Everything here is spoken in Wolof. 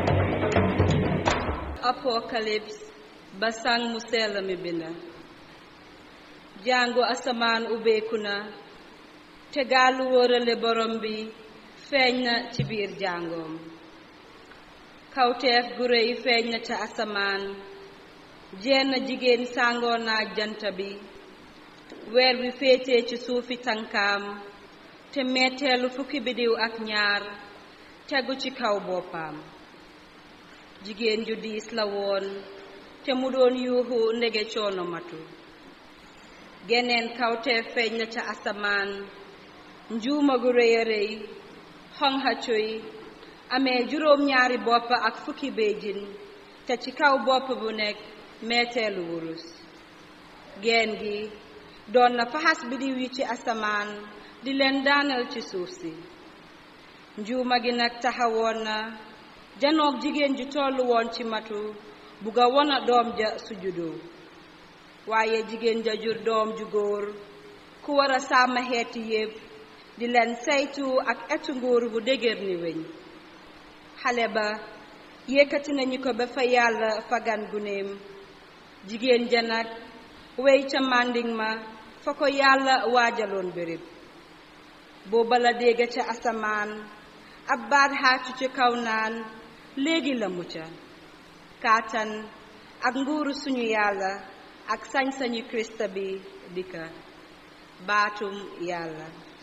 apocalypse ba sang mu sell mi binda jàngu asamaan ubbeeku na te gaalu wóorale borom bi feeñ na ci biir jàngoom kawteef gu réy feeñ na ca asamaan jenn jigéen sàngoo naaj jant bi weer wi féetee ci suufi tànkaam te metteelu fukki bidiw ak ñaar tegu ci kaw boppam jigéen ju diis la woon te mu doon yuuxu ndege coono matu geneen kawteef feeñ na ca asamaan njuuma gu rëy a rëy xonxa cuy amee juróom ñaari bopp ak fukki béjjin te ci kaw bopp bu nekk meeteelu wurus geen gi doon na faxas bidiw yi ci asamaan di leen daanal ci suuf si njuuma gi nag taxawoon na janoog jigéen ju tollu woon ci matu bugg a wona doom ja su juddoo waaye jigéen ja jur doom ju góor ku war a sàmm xeeti yépp di leen saytu ak etu nguur bu dëgër ni weñ xale ba yëkkati nañu ko ba fa yàlla fagan gunéem jigéen ja nag wey ca mànding ma fa ko yàlla waajaloon béréb booba la dégg ca asamaan ab baat xaatu ci kaw naan léegi la mucca kaatan ak nguuru suñu yàlla ak sañ-sañu kirista bi dikka baatum yàlla